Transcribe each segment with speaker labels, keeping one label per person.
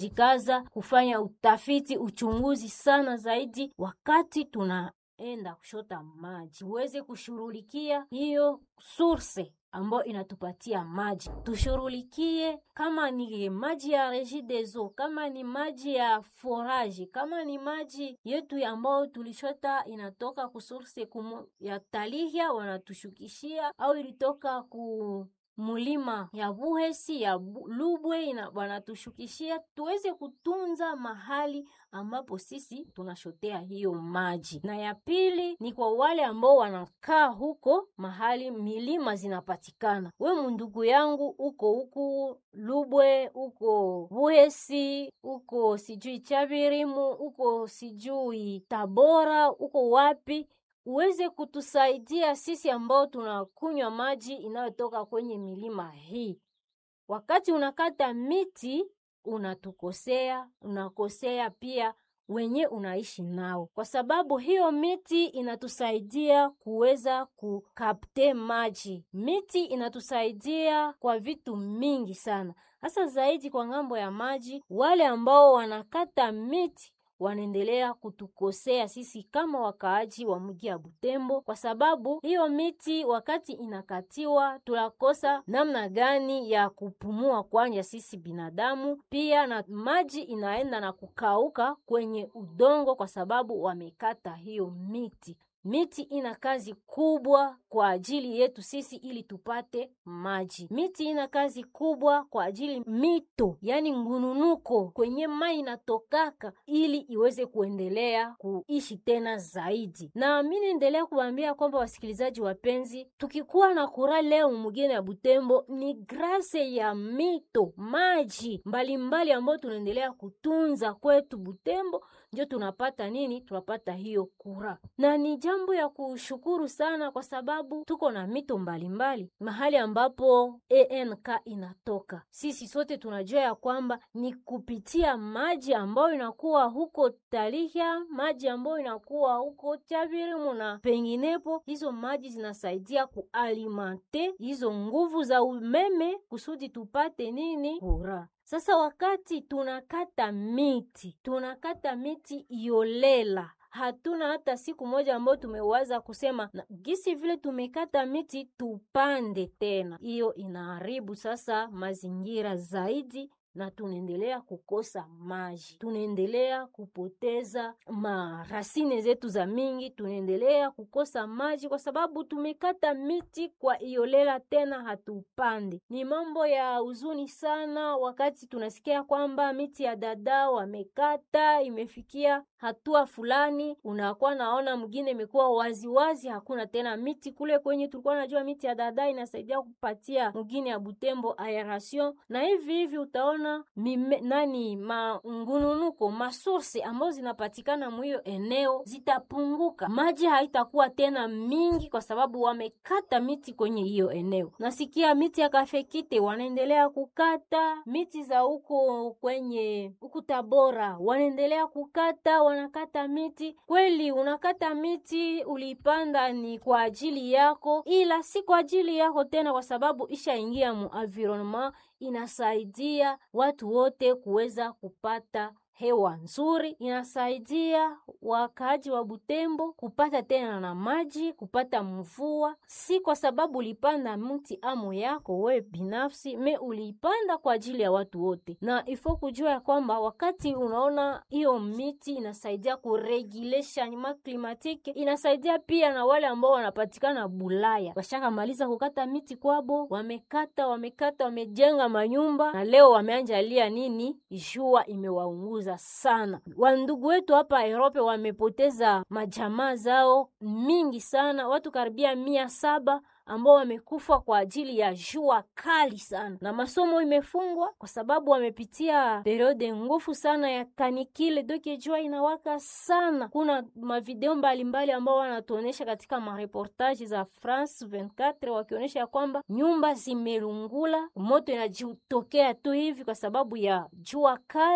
Speaker 1: tunajikaza kufanya utafiti, uchunguzi sana zaidi wakati tunaenda kushota maji, tuweze kushughulikia hiyo source ambayo inatupatia maji. Tushughulikie kama ni maji ya Regideso, kama ni maji ya forage, kama ni maji yetu ambayo tulishota inatoka ku source kumu ya Talihya wanatushukishia, au ilitoka ku mulima ya Buhesi ya Bu- Lubwe ina wanatushukishia, tuweze kutunza mahali ambapo sisi tunashotea hiyo maji. Na ya pili ni kwa wale ambao wanakaa huko mahali milima zinapatikana. We mundugu yangu, uko huku Lubwe, uko Buhesi, uko sijui Chabirimu, uko sijui Tabora, uko wapi uweze kutusaidia sisi ambao tunakunywa maji inayotoka kwenye milima hii. Wakati unakata miti unatukosea, unakosea pia wenye unaishi nao, kwa sababu hiyo miti inatusaidia kuweza kukapte maji. Miti inatusaidia kwa vitu mingi sana, hasa zaidi kwa ng'ambo ya maji. Wale ambao wanakata miti wanaendelea kutukosea sisi kama wakaaji wa mji ya Butembo, kwa sababu hiyo miti wakati inakatiwa tunakosa namna gani ya kupumua kwanja sisi binadamu, pia na maji inaenda na kukauka kwenye udongo kwa sababu wamekata hiyo miti. Miti ina kazi kubwa kwa ajili yetu sisi ili tupate maji. Miti ina kazi kubwa kwa ajili mito, yani ngununuko kwenye mai inatokaka ili iweze kuendelea kuishi tena zaidi. Na mi naendelea kuwaambia kwamba wasikilizaji wapenzi, tukikuwa na kura leo mugine ya Butembo ni grase ya mito, maji mbalimbali ambayo tunaendelea kutunza kwetu Butembo, ndio tunapata nini? Tunapata hiyo kura, na ni jambo ya kushukuru sana, kwa sababu tuko na mito mbalimbali mahali ambapo ANK inatoka. Sisi sote tunajua ya kwamba ni kupitia maji ambayo inakuwa huko Talihya, maji ambayo inakuwa huko Chabirimu na penginepo. Hizo maji zinasaidia kualimante hizo nguvu za umeme kusudi tupate nini? Kura. Sasa wakati tunakata miti, tunakata miti iolela hatuna hata siku moja ambayo tumewaza kusema na gisi vile tumekata miti tupande tena. Hiyo inaharibu sasa mazingira zaidi, na tunaendelea kukosa maji, tunaendelea kupoteza marasine zetu za mingi, tunaendelea kukosa maji kwa sababu tumekata miti kwa iolela, tena hatupande. Ni mambo ya huzuni sana, wakati tunasikia kwamba miti ya dada wamekata, imefikia hatua fulani, unakuwa naona mwingine imekuwa waziwazi, hakuna tena miti kule kwenye tulikuwa najua miti ya dada inasaidia kupatia mwingine ya Butembo aeration, na hivi hivi utaona mime, nani mangununuko masource ambazo zinapatikana mwiyo eneo zitapunguka, maji haitakuwa tena mingi kwa sababu wamekata miti kwenye hiyo eneo. Nasikia miti ya kafekite wanaendelea kukata miti za huko kwenye huku Tabora wanaendelea kukata wanakata miti kweli. Unakata miti ulipanda ni kwa ajili yako, ila si kwa ajili yako tena, kwa sababu ishaingia mu environment, inasaidia watu wote kuweza kupata hewa nzuri, inasaidia wakaaji wa Butembo kupata tena na maji, kupata mvua, si kwa sababu ulipanda mti amo yako we binafsi, me uliipanda kwa ajili ya watu wote. Na ifo kujua ya kwamba wakati unaona hiyo miti inasaidia kuregule changement climatique, inasaidia pia na wale ambao wanapatikana Bulaya, washakamaliza kukata miti kwabo, wamekata wamekata, wamejenga manyumba na leo wameanjalia nini, jua imewaunguza sana. Wandugu wetu hapa Europe wamepoteza majamaa zao mingi sana, watu karibia mia saba ambao wamekufa kwa ajili ya jua kali sana, na masomo imefungwa kwa sababu wamepitia periode ngufu sana ya kanikile, doke jua inawaka sana. Kuna mavideo mbalimbali ambao wanatuonesha katika mareportaji za France 24 wakionyesha ya kwamba nyumba zimelungula, moto inajitokea tu hivi kwa sababu ya jua kali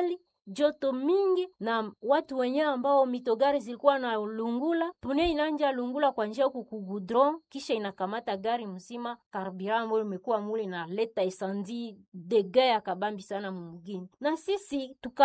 Speaker 1: joto mingi na watu wenyewe ambao mitogari zilikuwa na lungula pune inanja lungula kwa njia huku kugudron kisha inakamata gari mzima karburant ambayo imekuwa mule inaleta esandi dege ya kabambi sana mumugini na sisi tuka